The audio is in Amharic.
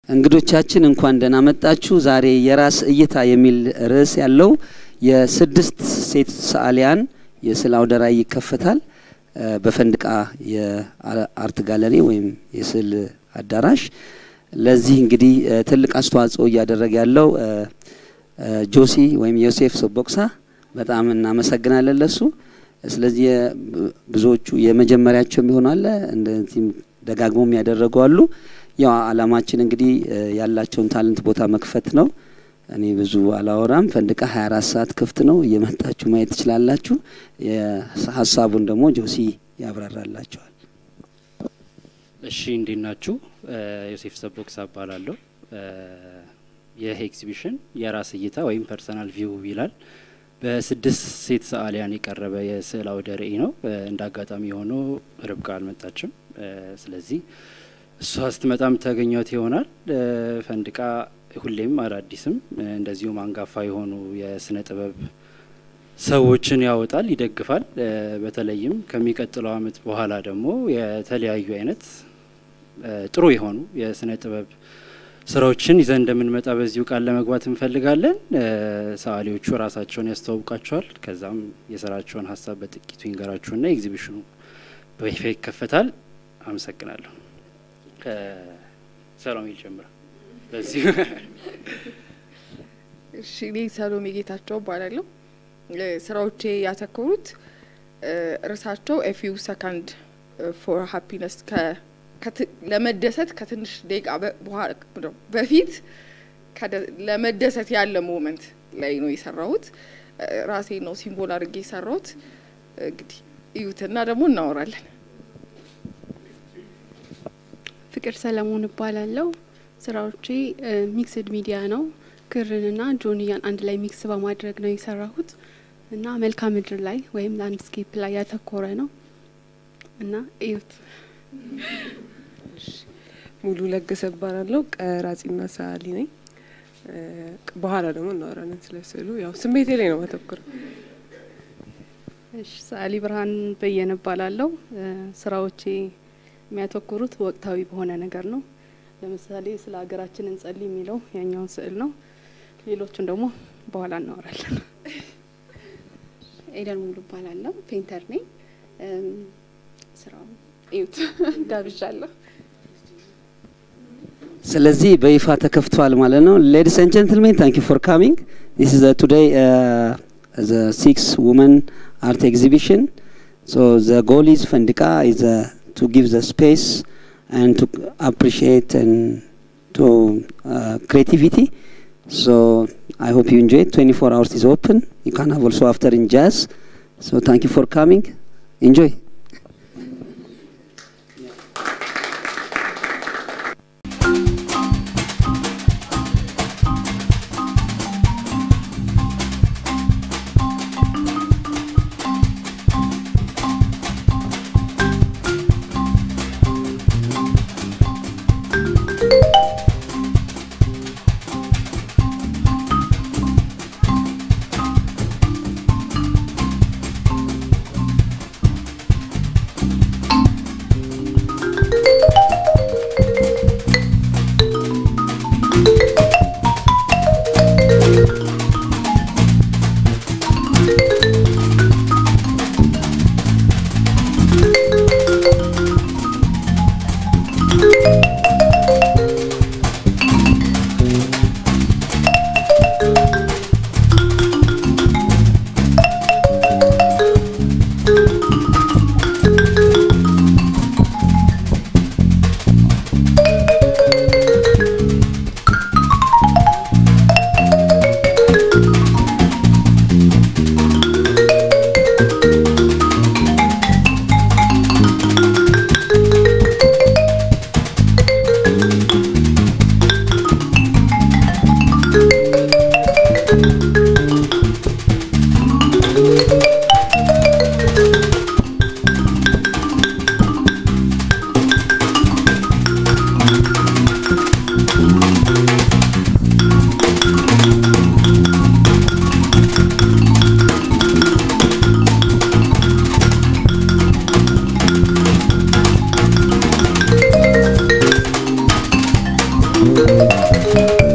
እንግዶቻችን እንኳን ደህና መጣችሁ። ዛሬ የራስ እይታ የሚል ርዕስ ያለው የስድስት ሴት ሰዓሊያን የስዕል አውደ ርዕይ ይከፈታል በፈንድቃ የአርት ጋለሪ ወይም የስዕል አዳራሽ። ለዚህ እንግዲህ ትልቅ አስተዋጽኦ እያደረገ ያለው ጆሲ ወይም ዮሴፍ ሶቦቅሳ በጣም እናመሰግናለን ለሱ። ስለዚህ ብዙዎቹ የመጀመሪያቸው የሚሆናለ እንደዚህም ደጋግሞ የሚያደረጉ አሉ። ያው አላማችን እንግዲህ ያላቸውን ታለንት ቦታ መክፈት ነው። እኔ ብዙ አላወራም። ፈንድቃ 24 ሰዓት ክፍት ነው። እየመጣችሁ ማየት ትችላላችሁ። ሀሳቡን ደግሞ ጆሲ ያብራራላቸዋል። እሺ እንዴት ናችሁ? ዮሴፍ ሰቦክሳ እባላለሁ። ይህ ኤግዚቢሽን የራስ እይታ ወይም ፐርሰናል ቪው ይላል። በስድስት ሴት ሰዓሊያን የቀረበ የስዕል አውደ ርዕይ ነው። እንደ አጋጣሚ ሆኖ ርብቃ አልመጣችም። ስለዚህ እሷ ስትመጣም ታገኘት ይሆናል። ፈንድቃ ሁሌም አዳዲስም እንደዚሁም አንጋፋ የሆኑ የስነ ጥበብ ሰዎችን ያወጣል፣ ይደግፋል። በተለይም ከሚቀጥለው ዓመት በኋላ ደግሞ የተለያዩ አይነት ጥሩ የሆኑ የስነ ጥበብ ስራዎችን ይዘን እንደምንመጣ በዚሁ ቃል ለመግባት እንፈልጋለን። ሰዓሊዎቹ ራሳቸውን ያስተዋውቃቸዋል። ከዛም የስራቸውን ሀሳብ በጥቂቱ ይንገራችሁና ኤግዚቢሽኑ በይፋ ይከፈታል። አመሰግናለሁ። ከሰሎሜ ልጀምር። በዚሁ እሺ፣ እኔ ሰሎሜ ጌታቸው እባላለሁ። ስራዎቼ ያተኮሩት እርሳቸው ኤፊው ሰካንድ ፎር ሀፒነስ ለመደሰት ከትንሽ ደቂቃ በፊት ለመደሰት ያለ ሞመንት ላይ ነው የሰራሁት። ራሴ ነው ሲምቦል አድርጌ የሰራሁት። እንግዲህ እዩትና ደግሞ እናወራለን። ፍቅር ሰለሞን እባላለሁ። ስራዎቼ ሚክስድ ሚዲያ ነው። ክርንና ጆንያን አንድ ላይ ሚክስ በማድረግ ነው የሰራሁት እና መልክዓ ምድር ላይ ወይም ላንድስኬፕ ላይ ያተኮረ ነው እና እዩት። ሙሉ ለገሰ እባላለሁ። ቀራጺና ሰዓሊ ነኝ። በኋላ ደግሞ እናወራለን ስለ ስዕሉ። ያው ስሜቴ ላይ ነው ማተኩረው። እሺ፣ ሰዓሊ ብርሃን በየነ እባላለሁ። ስራዎቼ የሚያተኩሩት ወቅታዊ በሆነ ነገር ነው። ለምሳሌ ስለ ሀገራችን እንጸልይ የሚለው ያኛውን ስዕል ነው። ሌሎቹን ደግሞ በኋላ እናወራለን። ኤደን ሙሉ እባላለሁ። ፔንተር ነኝ። ስራው እዩት ጋብዣለሁ። ስለዚህ በይፋ ተከፍቷል ማለት ነው። ሌዲስ ኤንድ ጀንትልሜን ታንክ ዩ ፎር ካሚንግ ዲስ ኢዝ ቱዴይ ዘ ሲክስ ውመን አርት ኤግዚቢሽን ሶ ዘ ጎል ኢዝ ፈንድቃ ኢዝ to give the space and to appreciate and to uh, creativity. So I hope you enjoy it. 24 hours is open. You can have also after in jazz. So thank you for coming. Enjoy. ነው።